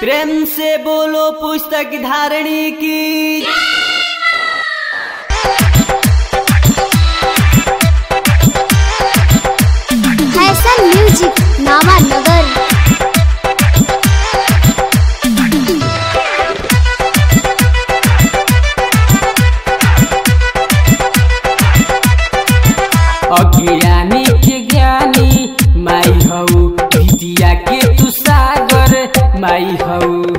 प्रेम से बोलो पुस्तक धारणी की फैशन म्यूजिक नामा नगर अज्ञानी के ज्ञानी माई हौ विद्या के तू सागर माई हौ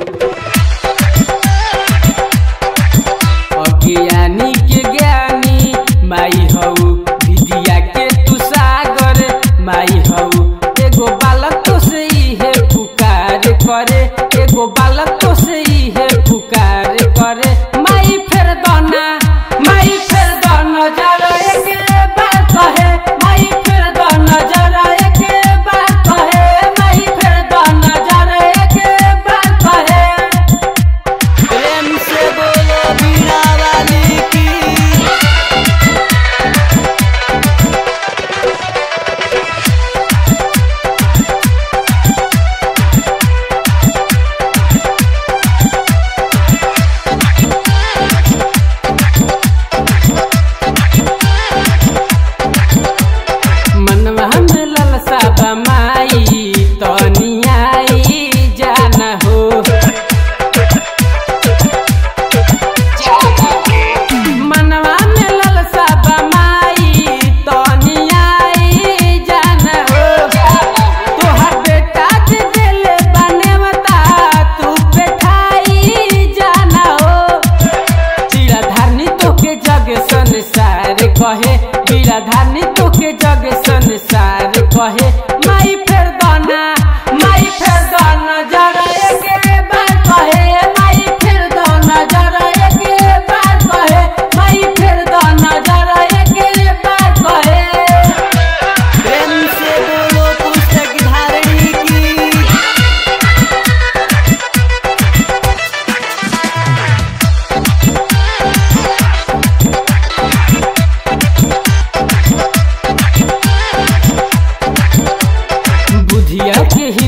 अज्ञानी के ज्ञानी माई हौ विद्या के तू सागर माई हौ एगो बालक तो से है पुकार करे एगो बालक तो से है पुकार करे माई फेर दाना माई फेर दाना जरा एक बार कहे माई फेर दाना जरा एक बार कहे माई फेर दाना जरा एक बार कहे प्रेम से बोलो बीड़ा वाली की मनवा में ललसा बमाई तनियाई जाना हो मनवा में ललसा बमाई तनियाई जाना हो तोहर बेटा के दिल बनेवता तू बैठाई जाना हो बीराधारनी तोके जग संसार कहे बीराधारनी तोके जग संसार कहे माई फेर दाना माई फेर दाना जरा एक बार कहे माई फेर दाना जरा एक बार कहे माई फेर दाना जरा एक बार कहे प्रेम से बोलो पुस्तक धारणी की बुधिया के